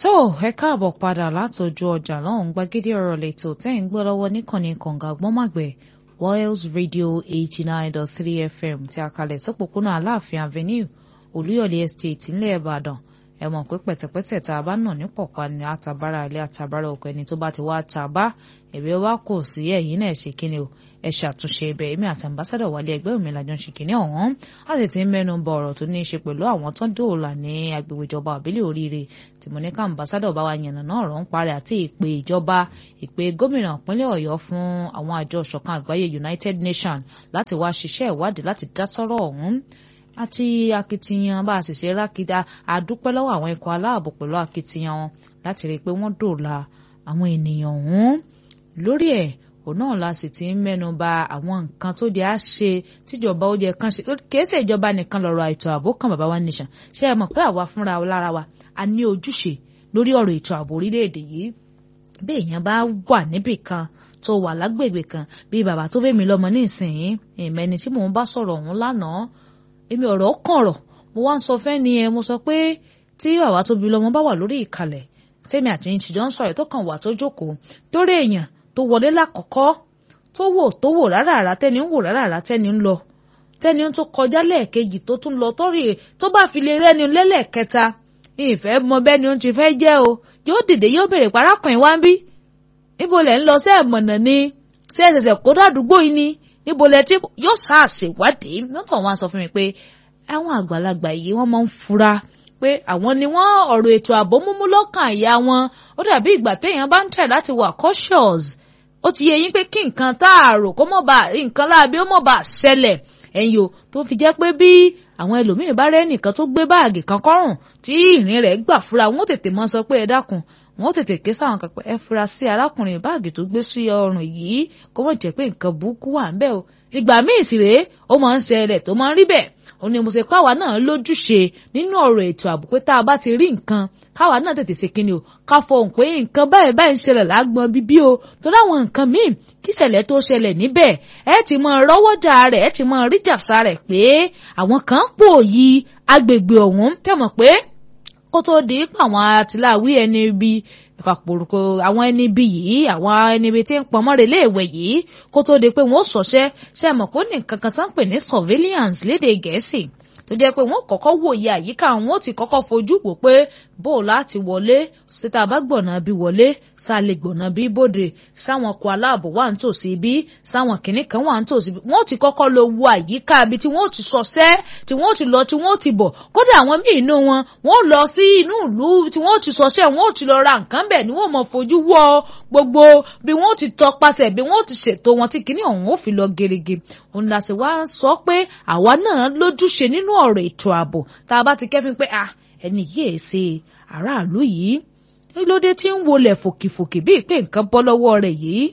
tó ẹ káàbọ̀ padà látọjú ọjà lọ́hùn gbàgede ọ̀rọ̀ lẹ́tọ̀ tẹ́ ń gbọ́ lọ́wọ́ níkànnì kànga gbọ́màgbẹ́ Wales Radio eighty nine dot three FM tí a kalẹ̀ sọ́pọ̀pọ̀nà Aláàfin Avenue Olúyọ̀lé Estate ńlẹ̀ Ìbàdàn ẹ mọ̀ pé pẹ̀tẹ̀pẹ̀tẹ̀ tá a bá nà ní pọ̀pá ni àtàbára ilé àtàbára ọkọ̀ ẹni tó bá ti wá ta bá ẹ̀bẹ̀ wá kò sí ẹ̀yìn náà ṣe kíni o ẹ ṣàtúnṣe ibẹ̀ èmi àti ambassadọ̀ wálé ẹgbẹ́ òmìnira làjọ ń ṣe kíní ọ̀hún a sì ti ń mẹ́nu bọ ọ̀rọ̀ tó ní í ṣe pẹ̀lú àwọn tó dóòlà ní agbègbè ìjọba àbílẹ̀ oríire tí mo ní ká ambassadọ̀ bá wa yànnà náà ọ̀rọ̀ ń parẹ́ àti ìpè ìjọba ìpè gómìnà ìpínlẹ̀ ọ̀yọ́ fún àwọn àjọ ìṣọ̀kan àgbáyé United Nations láti wá ṣiṣẹ́ ìwádìí láti dá sọ́rọ̀ ọ̀hún àti akitiyan bá a sì ṣe rákìdá àdúpẹ́ lọ́wọ́ àwọn ikọ̀ aláàbò pẹ̀lú akitiyan wọn láti rí i pé wọ́n dòòlà àwọn ènìyàn ọ̀hún lórí ẹ̀ òun náà la sì ti ń mẹ́nu bà àwọn nǹkan tó di á ṣe tíjọba ó yẹ kán ṣe kìí ṣe ìjọba nìkan lọ́rọ̀ ètò ààbò kan bàbá wa nation ṣé ẹ mọ̀ pé àwa fúnra lára wa a ní ojúṣe lórí ọ̀rọ̀ ètò ààbò orílẹ̀-èdè yìí bí èèyàn bá wà níbì kan tó wà lágbègbè kan bí bàbá tó bẹ́ẹ̀ mi lọ́mọ ní ìsìn ìmẹ́ni tí mò ń bá sọ̀rọ̀ ọ̀hún lánàá èmi ọ̀rọ̀ kànrọ̀ mo wá ń sọ fẹ́ ni ẹ mo sọ pé tí bàbá tó bí lọ́mọ bá wà lórí ìkàlẹ̀ tèmi àti yín tìjọ́ ń sọ̀rọ̀ tó kàn wà tó jókòó torí èèyàn tó wọlé lákọ̀ọ́kọ́ tó wò tó wò rárá tẹ́ni ń wò rárá tẹ́ni ń lọ tẹ́ni tó kọjá lẹ́ẹ̀kejì tó tún lọ tọ́rì tó bá fi lè rẹ́ni lẹ́lẹ́kẹta ìfẹ́ mọ bẹ́ni ó ti fẹ́ jẹ́ o yóò dìde yóò béèrè parákùnrin wá ń bí níbo lẹ̀ ń lọ sí ẹ̀mọ̀nà ni sí ẹ̀sẹ̀sẹ̀ kó dàdúgbò yìí ni níbo lẹ tí yóò ṣàṣèwádìí lọ́tọ̀ wọn sọ fún mi pé àwọn àgbàlagbà yìí wọ́n máa ń fura pé àwọn ni wọ́n ọ̀rọ̀ ètò ààbò múmú lọ́kàn àyà wọn ó dàbí ìgbà téèyàn bá ń tẹ̀ láti wà cautious ó ti yẹ yín pé kí nǹkan tá a rò kó mọ̀ bá nǹkan láabi ó mọ̀ bá ṣẹlẹ̀ ẹ̀yìn o tó fi jẹ́ pé bí àwọn ẹlòmíín bá rẹ́ nìkan tó gbé báàgì kan kọ́rùn tí ìrìn rẹ̀ gbà fura wọn ó tètè mọ́ sọ pé ẹ dákun wọn ó tètè ké sáwọn kan pé ẹ fura sí arákùnrin báàgì tó gbé sí ọrùn yìí kó mọ̀ jẹ́ pé nǹkan burúkú wà ń bẹ̀ o ìgbà míì sì rèé ó máa ń ṣẹlẹ̀ tó máa ń rí bẹ́ẹ̀ ó ní mo ṣe káwa náà lójúṣe nínú ọ̀rọ̀ ètò ààbò pé tá a bá ti rí nǹkan káwa náà tètè ṣe kíni o ká fọhùn pé nǹkan báyìí báyìí ń ṣẹlẹ̀ lágbọn bíbí o tó láwọn nǹkan míì kí ìṣẹ̀lẹ̀ tó ṣẹlẹ̀ níbẹ̀ ẹ ti mọ rọ́wọ́jà rẹ̀ ẹ ti mọ ríjàsá rẹ̀ pé àwọn kan pò yí agbègbè ọ̀hún tẹ̀mọ̀ pé kó tó di pé àwọn àtìláwí ẹni bíi ìfàpòrúkọ àwọn ẹni bí yìí àwọn ẹni bí tí ń pọnmọ́rẹ́ léèwẹ̀ yìí kó tó di pé wọ́n sọ̀ṣẹ́ ṣe mọ̀ pé ó ní nǹkan kan tó ń pè ní surveillance lédè gẹ̀ẹ́sì tó jẹ́ pé wọ́n kọ́kọ́ wòye àyíká wọn ó ti kọ́kọ́ fojú wò pé bó láti wọlé síta bá gbọ̀nà bí wọlé sá lè gbọ̀nà bí bòde sáwọn ọkọ̀ aláàbò wà ń tòsí bí sáwọn kìnnì kan wà ń tòsí bí wọ́n ti kọ́kọ́ lọ wo àyíká ibi tí wọ́n ti sọ̀sẹ́ tí wọ́n ti lọ tí wọ́n ti bọ̀ kódà àwọn míì inú wọn wọ́n lọ sí inú ìlú tí wọ́n ti sọ̀sẹ́ wọ́n ti lọ ra nǹkan bẹ̀ ni wọ́n mọ̀ fojú wọ gbogbo bí wọ́n ti tọpasẹ̀ bí wọ́n ti ṣètò wọn tí kìnnì ọ̀hún ó fi lọ gerege òun la sì wá sọ pé àwa náà lójúṣe nínú ọ̀rọ̀ ètò ààbò tá a bá ti kẹ́fín pé ah ẹni yéé ṣe aráàlú yìí kí ló dé tí ń wọlé fòkìfòkì bíi pé nǹkan bọ́ lọ́wọ́ rẹ̀ yìí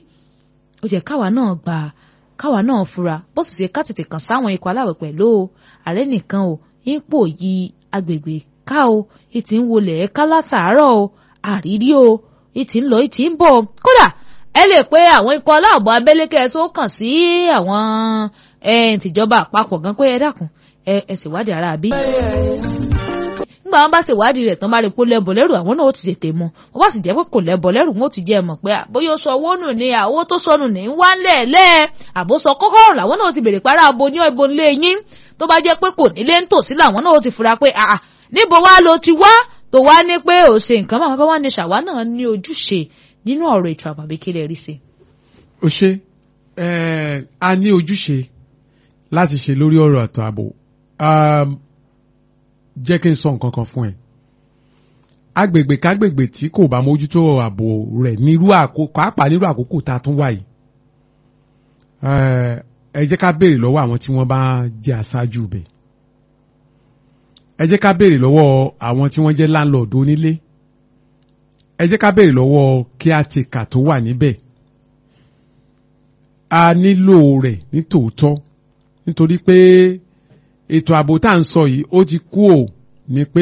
ó jẹ́ káwa náà gbà káwa náà fura bó sì ṣe ká tètè kàn sáwọn ikọ̀ aláwẹ̀ pẹ̀lú o ààrẹ nìkan o ipò yí agbègbè ká o ìtì ń wọlé ẹ̀ka látàárọ̀ o àrírí o ìtì ń lọ ìtì ń bọ̀ kódà ẹ lè pé àwọn ikọ̀ aláàbọ̀ abẹ́lẹ́kẹ́ tó kàn sí àwọn tìjọba àpapọ̀ gan pé ẹ dákun ẹ ṣèwádìí ara bí nígbà wọn bá ṣèwádìí rẹ̀ tán bá rí pé lẹ́bọ̀ lẹ́rù àwọn náà ó ti tètè mú wọn bá sì jẹ́ pé kò lẹ́bọ̀ lẹ́rù wọn ó ti jẹ́ mọ̀ pé bóyá ó sọ owó nù ní àwọ̀ tó sọnù ní ń wá lẹ́ẹ̀lẹ́ àbó sọ kọ́kọ́rọ́ làwọn náà ó ti bèrè para abo ní ibo nílé yín tó bá jẹ́ pé kò nílé ń tòsí làwọn náà ó ti fura pé àà níbo wá ló ti wá tó wá ní pé ò ṣe nǹkan máa bá wá ní ṣàwá náà ní ojúṣe nínú ọ̀rọ̀ ètò àbàbí kí lè rí sí. ó ṣe a ní ojúṣe láti ṣe lórí ọ̀rọ̀ àtọ̀ ààbò jẹ́ kí n sọ nǹkan kan fún ẹ agbègbè kágbègbè tí kò bá mójútó ààbò rẹ̀ nírú àkókò pàápàá nírú àkókò tá a tún wà yìí ẹ jẹ́ ká béèrè lọ́wọ́ àwọn tí wọ́n bá jẹ́ aṣáájú bẹ̀ ẹ jẹ́ ká béèrè lọ́wọ́ àwọn tí wọ́n jẹ́ láńlọ́ọ̀dù onílé ẹ jẹ́ ká béèrè lọ́wọ́ kíátìkà tó wà níbẹ̀ a nílò rẹ̀ ní tòótọ́ nítorí pé ètò ààbò tá à ń sọ yìí ó ti kú ò ní pé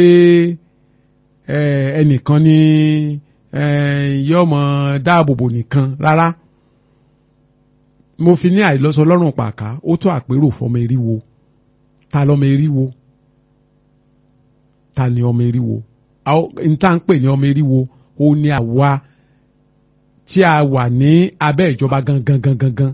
ẹnìkan ní yọmọ dáàbòbò nìkan rárá mo fi ní àìlọ́sọ lọ́rùn pàká ó tó àpérò fọmọ eriwo ta lọmọ eriwo ta ni ọmọ eriwo n tá ń pè ní ọmọ eriwo ó ní àwa tí a wà ní abẹ́ ìjọba gangan gangan gan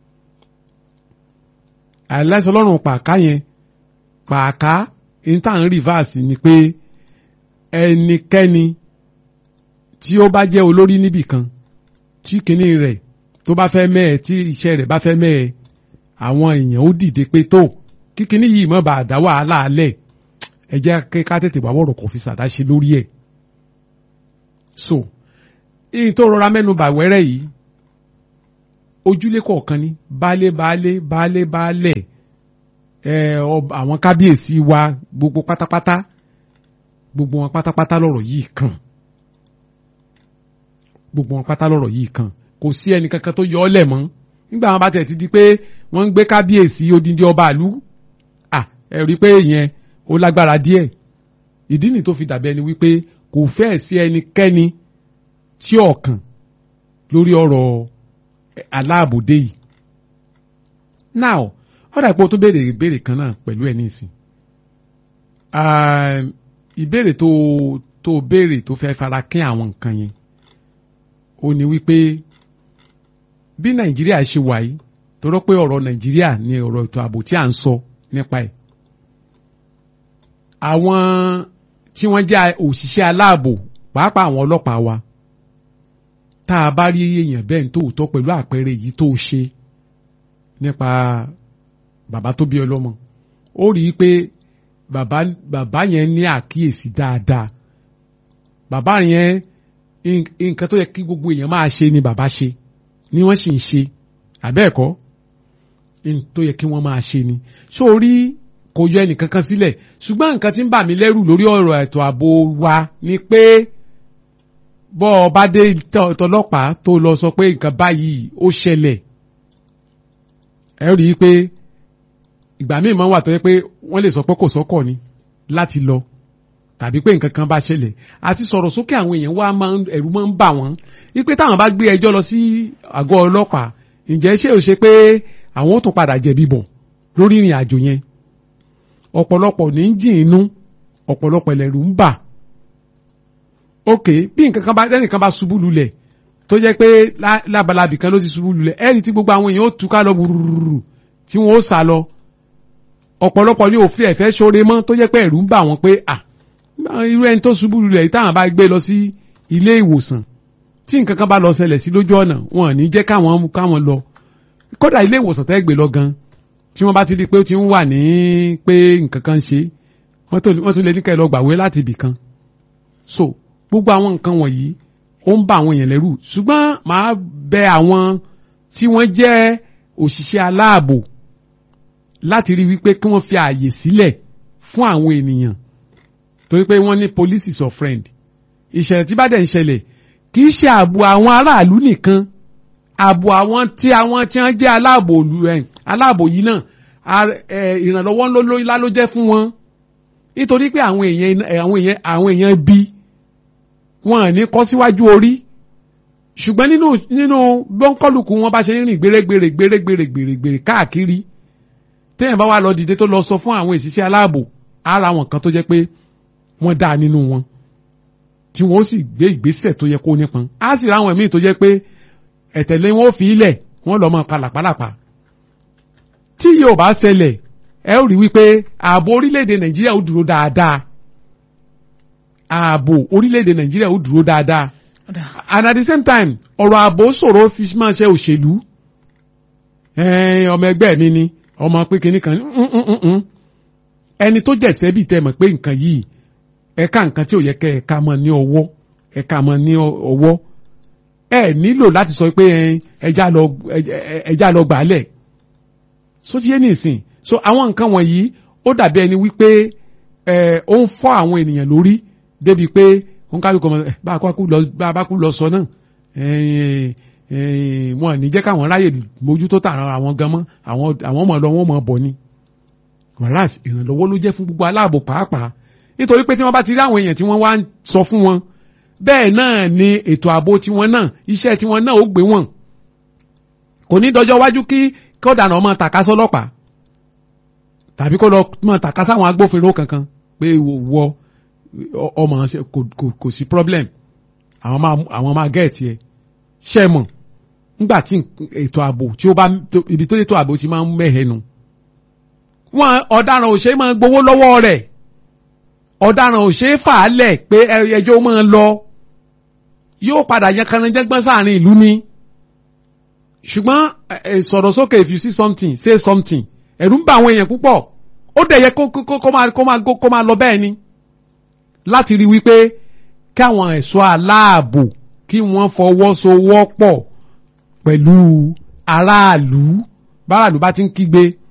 àìláṣọ lọ́rùn pàká yẹn pàká n tá ń rìvásì ni pé ẹnikẹ́ni tí ó bá jẹ́ olórí níbì kan tí kinní rẹ̀ tó bá fẹ́ mẹ́ẹ̀ tí iṣẹ́ rẹ̀ bá fẹ́ mẹ́ẹ̀ àwọn èèyàn ó dìde pé tó kí kinní yìí má bàa dá wàhálà alẹ̀ ẹ jẹ́ ká tètè wá wọ̀rọ̀ kò fi ṣàdáṣe lórí ẹ̀ so ìyìn tó rọra mẹ́nu bà wẹ́rẹ́ yìí ojúlé kọ̀ọ̀kan ní baálé baálé baálé baálẹ̀ ẹ àwọn kábíyèsí wa gbogbo pátápátá gbogbo wọn pátápátá lọ́rọ̀ yìí kàn gbogbo wọn pátá lọ́rọ̀ yìí kàn kò sí ẹnì kankan tó yọ ọ́ lẹ̀ mọ́ nígbà wọn bá tẹ̀ ti di pé wọ́n ń gbé kábíyèsí odindi ọba àlú à ẹ rí i pé ìyẹn ó lágbára díẹ̀ ìdí nì tó fi dàbí ẹni wípé kò fẹ́ẹ̀ sí ẹnikẹ́ni tí ọ̀kàn lórí ọ̀rọ̀ aláàbòdé yìí now wọ́n dà pé o tó béèrè ìbéèrè kan náà pẹ̀lú ẹ̀ nísìn ìbéèrè tó tó béèrè tó fẹ́ fara kín àwọn nǹkan yẹn ó ní wípé bí nàìjíríà ṣe wà yìí torọ́ pé ọ̀rọ̀ nàìjíríà ni ọ̀rọ̀ ètò ààbò tí à ń sọ nípa ẹ̀ àwọn tí wọ́n jẹ́ òṣìṣẹ́ aláàbò pàápàá àwọn ọlọ́pàá wa tá a bá rí èèyàn bẹ́ẹ̀ ní tòótọ́ pẹ̀lú àpẹẹrẹ yìí tó ṣe nípa bàbá tó bí ọlọ́mọ ó rí i pé bàbá bàbá yẹn ní àkíyèsí dáadáa bàbá yẹn nǹkan tó yẹ kí gbogbo èèyàn máa ṣe ni bàbá ṣe ni wọ́n sì ń ṣe àbẹ́ẹ̀kọ́ tó yẹ kí wọ́n máa ṣe ni sórí kò yọ ẹnìkankan sílẹ̀ ṣùgbọ́n nǹkan tí ń bà mí lẹ́rù lórí ọ̀rọ̀ ètò ààbò wa ni pé bọ́ ọ bá dé tọlọ́pàá tó lọ sọ pé nǹkan báyìí ó ṣẹlẹ̀ ẹ rí i pé ìgbà míì máa ń wà tó yẹ pé wọ́n lè sọ pé kò sọ́kọ̀ ni láti lọ tàbí pé nǹkan kan bá ṣẹlẹ̀ àti sọ̀rọ̀ sókè àwọn èèyàn wá máa ń ẹ̀rù máa ń bà wọ́n wípé táwọn bá gbé ẹjọ́ lọ sí àgọ́ ọlọ́pàá ǹjẹ́ ṣé ò ṣe pé àwọn ó tún padà jẹ̀bi bọ̀ lórí ìrìn àjò yẹn ọ̀pọ̀lọpọ̀ ní ń jìn inú ọ̀pọ̀lọpọ̀ ẹlẹ́rù ń bà ok bí nǹkan kan bá ẹnìkan bá ṣubú lulẹ̀ tó jẹ́ pé lábalábì kan ló ti ṣubú lulẹ̀ ẹ̀rí tí gbogbo àwọn èèyàn ó túká lọ wùrùrù tí wọ́n ó sá lọ ọ̀pọ̀lọpọ̀ ní òfin ẹ̀fẹ́ ṣoore mọ́ tó jẹ́ pé ẹ̀rù ń bà wọ́n pé à irú ẹni tó ṣubú lulẹ̀ yìí táwọn bá gbé lọ sí ilé ìwòsàn tí nǹkan kan bá lọ ṣẹlẹ̀ sí lójú ọ̀nà wọn ò ní jẹ́ káwọn káwọn lọ kódà ilé ìwòsàn tẹ́ gbé lọ gan tí wọ́n bá ti rí i pé ó ti ń wà ní pé nǹkan kan ṣe wọ́n tún lè ní kẹ́ lọ gbàwé láti ibì kan so gbogbo àwọn nǹkan wọ̀nyí ó ń bà àwọn èèyàn lẹ́rù ṣùgbọ́n màá bẹ àwọn tí wọ́n jẹ́ òṣìṣẹ́ aláàbò láti rí wípé kí wọ́n fi ààyè sílẹ̀ fún àwọn ènìyàn torí pé wọ́n ní police is your friend ìṣẹ̀lẹ̀ tí bá dẹ̀ ń ṣẹlẹ̀ kì í ṣe ààbò àwọn aráàlú nìkan ààbò àwọn tí àwọn tí wọ́n jẹ́ aláàbò aláàbò yìí náà ìrànlọ́wọ́ ńlá ló jẹ́ fún wọn nítorí pé àwọn èèyàn àwọn èèyàn àwọn èèyàn bí wọn ní kọ́ síwájú orí ṣùgbọ́n nínú nínú bọ́ńkọ́lùkù wọn bá ṣe ń rìn gbèrègbèrè gbèrègbèrè gbèrègbèrè káàkiri téèyàn bá wà lọ dìde tó lọ sọ fún àwọn òṣìṣẹ́ aláàbò ara wọn kan tó jẹ́ pé wọ́n dá nínú wọn tí wọ́n sì gbé ìgbésẹ̀ tó yẹ kó nípọn á sì ráwọn míì tó jẹ́ pé ẹ̀tẹ̀lé wọn ò fi ilẹ̀ wọ́n lọ mọ palàpalàpà tí yóò bá ṣẹlẹ̀ ẹ ó rí wípé ààbò orílẹ̀-èdè nàìjíríà ó dúró dáadáa ààbò orílẹ̀-èdè nàìjíríà ó dúró dáadáa and at the same time ọ̀rọ̀ ààbò ṣòro fi máa ṣe òṣèlú ọmọ ẹgbẹ́ mi ni ọmọ pé kinní kan ẹni tó jẹ̀sẹ́ bíi tẹ́ mọ̀ pé nǹkan yìí ẹ̀ka nǹkan tí ò yẹ kẹ́ ẹ̀ka mọ̀ ní ọwọ́ ẹ̀ka mọ̀ ní ọwọ́ ẹ nílò láti sọ pé ẹja lọ ẹja lọ gbàálẹ̀ so ti yé nìsín so àwọn nǹkan wọ̀nyí ó dàbí ẹni wípé ẹ ó ń fọ́ àwọn ènìyàn lórí débi pé wọn kálukọ mọ bá a bá kú lọ sọ náà wọn ní jẹ́ káwọn ráyè mójútó tààrà àwọn gan mọ́ àwọn ọmọ lọ wọn mọ̀ bọ̀ ni whereas ìrànlọ́wọ́ ló jẹ́ fún gbogbo aláàbò pàápàá nítorí pé tí wọ́n bá ti rí àwọn èèyàn tí wọ́n wá ń sọ fún wọn bẹ́ẹ̀ náà ni ètò ààbò tiwọn náà iṣẹ́ tiwọn náà ó gbé wọn kò ní dọjọ́ wájú kí kọ́dànà ọmọ tàka sọlọ́pàá tàbí kó lọ mọ tàka sáwọn agbófinró kankan pé wọ ọ- ọmọ ṣe- kò kò- kò sí problem àwọn máa àwọn máa gẹ̀ẹ́tì ẹ ṣe mọ̀ nígbà tí ètò ààbò tí ó bá tó- ibi tó ètò ààbò ti máa ń mẹ́hẹ̀ẹ́nu wọn ọ̀daràn ò ṣe é máa gbowó lọ́wọ́ rẹ̀ ọ̀daràn ò ṣe é fà á lẹ̀ pé ẹ- ẹjọ́ ó máa lọ yóò padà yan kanajẹ́gbọ́n sáàrin ìlú ni ṣùgbọ́n ẹ, ẹ, sọ̀rọ̀ sókè if you see something say something ẹ̀rù ń bà àwọn èèyàn púpọ̀ ó dẹ̀ yẹ kó kó kó- kó máa kó máa kó máa lọ bẹ́ẹ̀ ni láti rí wípé káwọn ẹ̀ṣọ́ aláàbò kí wọ́n fọwọ́sowọ́pọ̀ pẹ̀lú aráàlú báráàlú bá ti ń kígbe